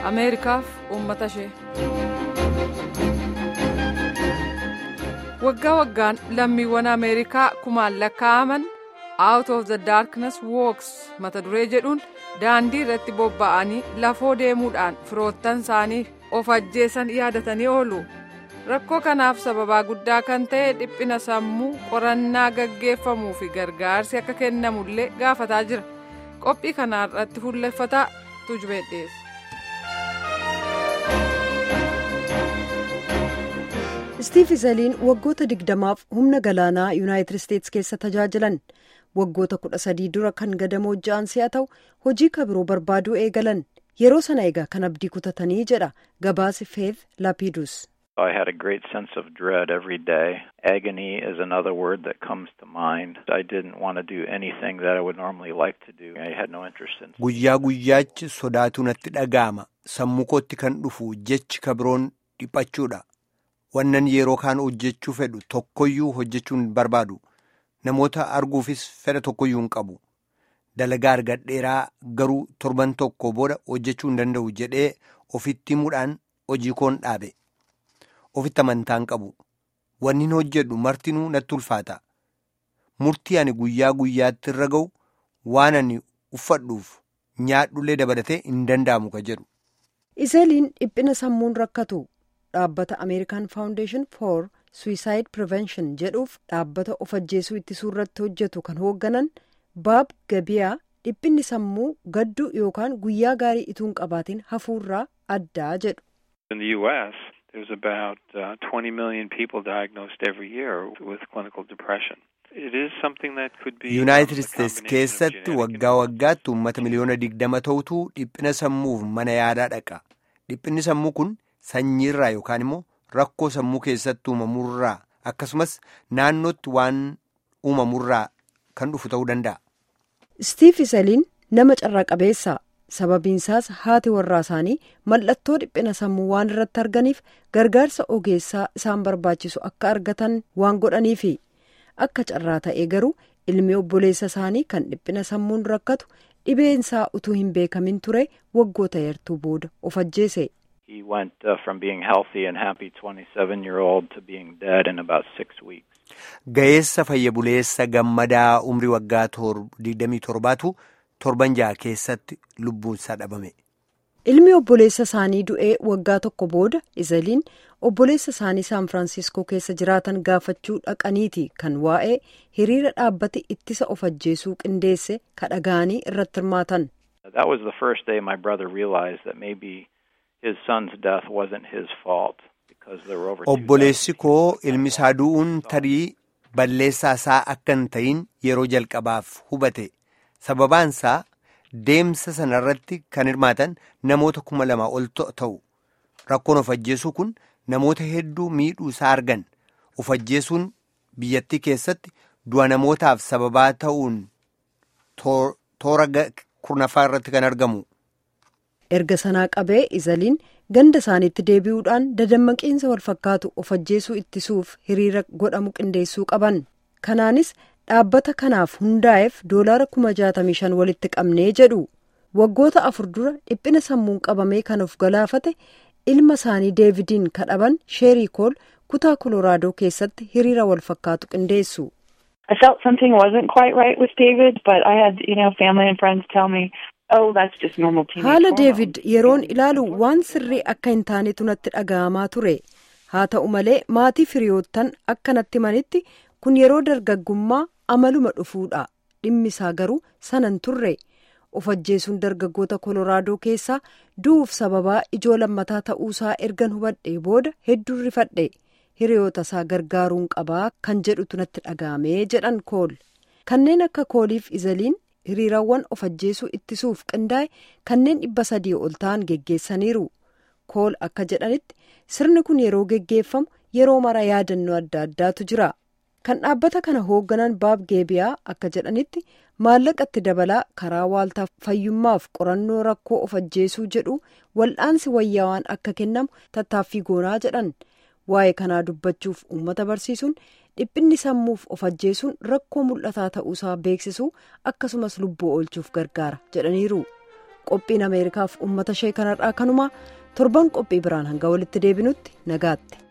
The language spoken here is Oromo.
ameerikaaf uummata ishee. waggaa waggaan lammiiwwan ameerikaa kumaan lakkaa'aman out of the darkness walks mata duree jedhuun daandii irratti bobba'anii lafoo deemuudhaan firoottan isaanii of ajjeesan yaadatanii oolu. rakkoo kanaaf sababaa guddaa kan ta'e dhiphina sammuu qorannaa gaggeeffamuu fi gargaarsi akka kennamullee gaafataa jira qophii kanarratti fuulleffataa tujubee dhiyeessa. istiif izaliin waggoota digdamaaf humna galaanaa yuunaayitid isteetsi keessa tajaajilan waggoota kudha sadii dura kan gadamoo ja'an si'a ta'u hojii kabiroo barbaaduu eegalan yeroo sana egaa kan abdii kutatanii jedha gabaasi feeth laapidus. I had a great sense of dread every day. Agony is another word that comes to mind. I didn't want to do anything that I would normally like to do. I had no interest in. Guyyaa guyyaachi sodaatu natti dhaga'ama. Sammuu kootti kan dhufu jechi kabiroon dhiphachuudha. Wannan yeroo kaan hojjechuu fedhu tokkoyyuu hojjechuu hin barbaadu. Namoota arguufis fedha tokkoyyuu hin qabu. Dalagaa argadheeraa garuu torban tokko booda hojjechuu hin danda'u jedhee ofitti himuudhaan hojii koon dhaabe. Ofitti amantaan qabu. Wanni hin hojjedhu martinuu natti ulfaata. Murtii ani guyyaa guyyaatti irra ga'u waan ani uffadhuuf nyaadhullee dabalatee hin danda'amu ka jedhu. Izeliin dhiphina sammuun rakkatu dhaabbata American Foundation for Suicide Prevention jedhuuf dhaabbata of ajjeesuu ittisuu irratti hojjetu kan hoogganan Baab Gabiyaa dhiphinni sammuu gadduu yookaan guyyaa gaarii ituun qabaatiin hafuurraa addaa jedhu. There's about uh, 20 million people diagnosed every year with clinical depression. It is something that could be. Yuunaayitid Isteetsi keessatti waggaa waggaatti uummata miliyoona digdama ta'utu dhiphina sammuuf mana yaalaa dhaqa. Dhiphinni sammuu kun sanyiirraa yookaan immoo rakkoo sammuu keessatti uumamurraa akkasumas naannootti waan uumamurraa kan dhufu ta'uu danda'a. Stiif Isaliin nama carraa qabeessa. sababiinsaas haati warraa isaanii mallattoo dhiphina sammuu waan irratti arganiif gargaarsa ogeessaa isaan barbaachisu akka argatan waan godhaniifi akka carraa ta'ee garuu ilmi obboleessa isaanii kan dhiphina sammuun rakkatu dhibeensaa utuu hin beekamin ture waggoota yartuu booda of ajjeese. He went uh, from being healthy and happy 27 year old to being dead in about six weeks. Ga'eessa fayya buleessa gammadaa umrii waggaa 27tu. torban ja'a keessatti lubbuun isaa dhabame. ilmi obboleessa isaanii du'ee waggaa tokko booda izaliin obboleessa isaanii saan firaansiskoo keessa jiraatan gaafachuu dhaqaniiti kan waa'ee hiriira dhaabbati ittisa of ajjeesuu qindeesse kadhaga'anii irratti hirmaatan. That was the first day my brother realized that maybe his son's death wasn't his fault because there were over. Obboleessi koo ilmi isaa du'uun tarii balleessaa isaa akka hin ta'in yeroo jalqabaaf hubate. sababaansaa deemsa sanarratti kan hirmaatan namoota kuma lama ol ta'u rakkoon of ajjeesuu kun namoota hedduu miidhuu isaa argan of ajjeesuun biyyattii keessatti du'a namootaaf sababaa ta'uun toora kurnaffaa irratti kan argamu. erga sanaa qabee izaliin ganda isaaniitti deebi'uudhaan dadammaqiinsa wal fakkaatu of ajjeesuu ittisuuf hiriira godhamu qindeessuu qaban kanaanis. dhaabbata kanaaf hundaa'eef doolaara kuma jaatamii shan walitti qabnee jedhu waggoota afur dura dhiphina sammuun qabamee kan of galaafate ilma isaanii deevidiin kadhaban sheerii kool kutaa kolooraadoo keessatti hiriira wal fakkaatu qindeessu. I felt something wasn't quite right with David, but I had, you know, family and friends tell me, oh, that's just normal teenage Haala Deevid yeroon ilaalu waan sirrii akka hin taanetu natti dhaga'amaa ture. Haa ta'u malee maatii firiyoottan akka natti manitti kun yeroo dargaggummaa amaluma dhufuudha dhimmi isaa garuu sanan turre of ajjeesuun dargaggoota kolooraadoo keessaa du'uuf sababaa ijoo lammataa ta'uusaa ergan hubadhee booda hedduu rifadhe hiriyoota isaa gargaaruun qabaa kan jedhutu natti dhaga'amee jedhan kool kanneen akka kooliif izaliin hiriirawwan of ajjeesuu ittisuuf qindaa'e kanneen dhibba sadii ol ta'an geggeessaniiru kool akka jedhanitti sirni kun yeroo geggeeffamu yeroo mara yaadannoo adda addaatu jira. kan dhaabbata kana hoogganan baab geebiyaa akka jedhanitti maallaqatti dabalaa karaa waaltaa fayyummaaf qorannoo rakkoo of ajjeesuu jedhu wal'aansi wayyaawaan akka kennamu tattaaffii goonaa jedhan waa'ee kanaa dubbachuuf uummata barsiisuun dhiphinni sammuuf of ajjeesuun rakkoo mul'ataa ta'uusaa beeksisuu akkasumas lubbuu oolchuuf gargaara jedhaniiru qophiin ameerikaaf uummata ishee kanarraa kanuma torban qophii biraan hanga walitti deebinutti nagaatti.